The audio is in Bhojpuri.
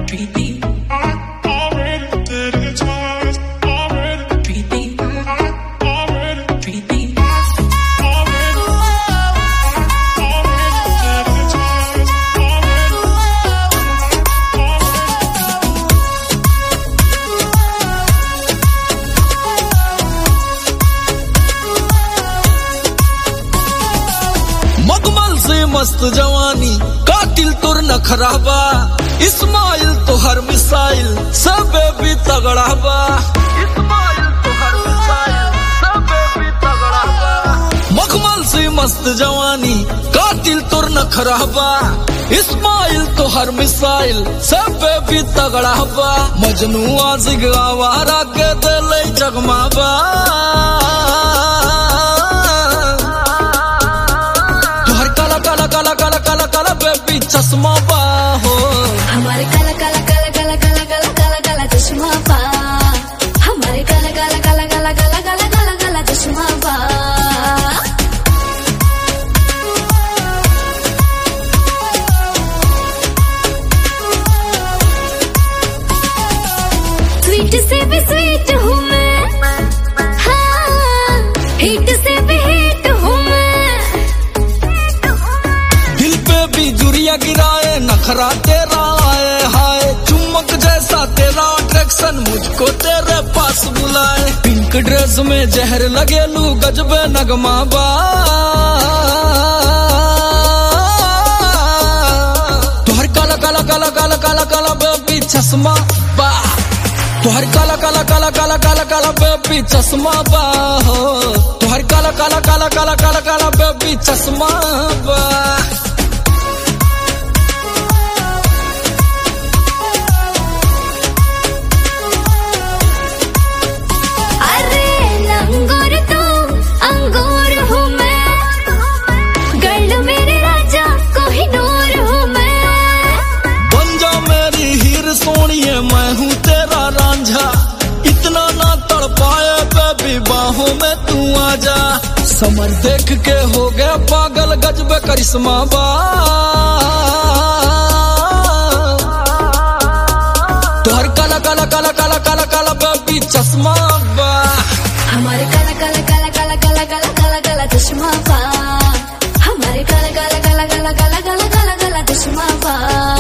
Creepy, already did it twice. Already, creepy, already, creepy. already, already did it twice. मगमल से मस्त जवानी कातिल तुर न खराबा इस्माइल तो हर मिसाइल सब भी तगड़ा बा इस्माइल तो हर मिसाइल सब भी तगड़ा बा मखमल से मस्त जवानी कातिल तुर न खराबा इस्माइल तो हर मिसाइल सब भी तगड़ा बा मजनू आजिग आवारा के दिल जगमाबा तुहर काला काला काला काला काला काला बेबी चश्मा बा हो हमारे काला काला काला काला काला काला काला काला चश्मा पा हमारे काला काला काला काला काला काला काला काला चश्मा पा स्वीट से भी स्वीट हूँ मैं हाँ हिट से भी हिट हूँ मैं दिल पे भी जुरिया गिराए नखरा तेरा आए हाय चुम्बक जैसा तेरा अट्रैक्शन मुझको तेरे पास बुलाए पिंक ड्रेस में जहर लगे लू गजबे नगमा बा तुहर काला काला काला काला काला काला बेबी चश्मा बा तुहर काला काला काला काला काला काला बेबी चश्मा बा हो तुहर काला काला काला काला काला काला बेबी चश्मा बा अरे लंगोर तो अंगूर हूँ मैं गर्ल मेरे राजा कोहिनूर हूँ मैं बन जा मेरी हीर सोनिए मैं हूँ तेरा रांझा इतना ना तड़ पाए बेबी बाहों में तू आ जा समर देख के हो गया पागल गजबे करिश्मा बा तुहर काला काला काला काला काला काला बेबी चश्मा बा हमारे काला काला काला काला काला काला काला काला चश्मा पा हमारे काला काला काला काला काला काला काला काला चश्मा पा